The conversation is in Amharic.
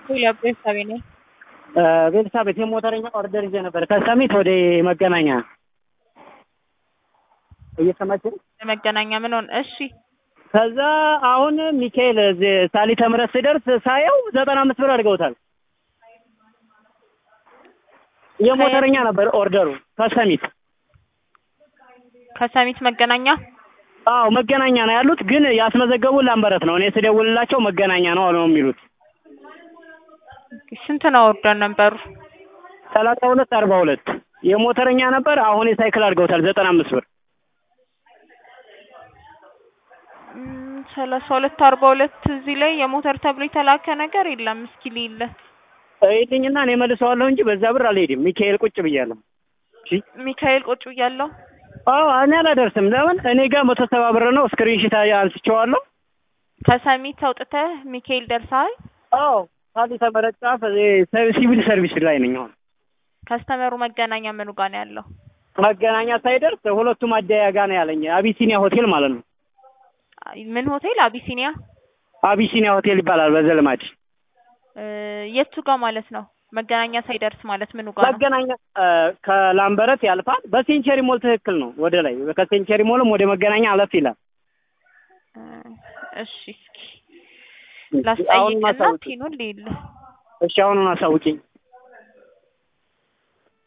ሁለት ቤተሰቤ ነኝ። ቤተሰቤት የሞተረኛ ኦርደር ይዤ ነበር ከሰሚት ወደ መገናኛ እየሰማችን ለመገናኛ ምን ሆነ? እሺ ከዛ አሁን ሚካኤል እዚህ ሳሊተ ምሕረት ስደርስ ሳየው ዘጠና አምስት ብር አድርገውታል። የሞተረኛ ነበር ኦርደሩ ከሰሚት ከሰሚት መገናኛ አዎ መገናኛ ነው ያሉት፣ ግን ያስመዘገቡ ላምበረት ነው። እኔ ስደውልላቸው መገናኛ ነው አሉ የሚሉት። ስንት ነው ኦርደር ነበሩ? ሰላሳ ሁለት አርባ ሁለት የሞተረኛ ነበር። አሁን የሳይክል አድርገውታል ዘጠና አምስት ብር እም፣ ሰላሳ ሁለት አርባ ሁለት እዚህ ላይ የሞተር ተብሎ የተላከ ነገር የለም። እስኪ ሊለ ይልኝና እኔ መልሰዋለሁ እንጂ በዛ ብር አልሄድም። ሚካኤል ቁጭ ብያለሁ። እሺ ሚካኤል ቁጭ ብያለሁ። አዎ እኔ አላደርስም። ለምን እኔ ጋር መቶ ሰባ ብር ነው። ስክሪንሽት አንስቼዋለሁ። ከሰሚት አውጥተህ ሚካኤል ደርሰሃል። አዎ ሳሊተ ምሕረት ጫፍ ሲቪል ሰርቪስ ላይ ነኝ አሁን። ከስተመሩ መገናኛ ምኑ ጋር ነው ያለው? መገናኛ ሳይደርስ ሁለቱም አደያ ጋር ነው ያለኝ። አቢሲኒያ ሆቴል ማለት ነው። ምን ሆቴል? አቢሲኒያ አቢሲኒያ ሆቴል ይባላል በዘልማድ እ፣ የቱ ጋር ማለት ነው? መገናኛ ሳይደርስ ማለት ምኑ ጋር ነው? መገናኛ እ፣ ከላምበረት ያልፋል። በሴንቸሪ ሞል ትክክል ነው። ወደ ላይ ከሴንቸሪ ሞልም ወደ መገናኛ አለፍ ይላል። እ፣ እሺ እስኪ አሁን ላስጠይቅና ማሳውቂ ቲኑን ሊል እሺ፣ አሁኑን አሳውቂኝ።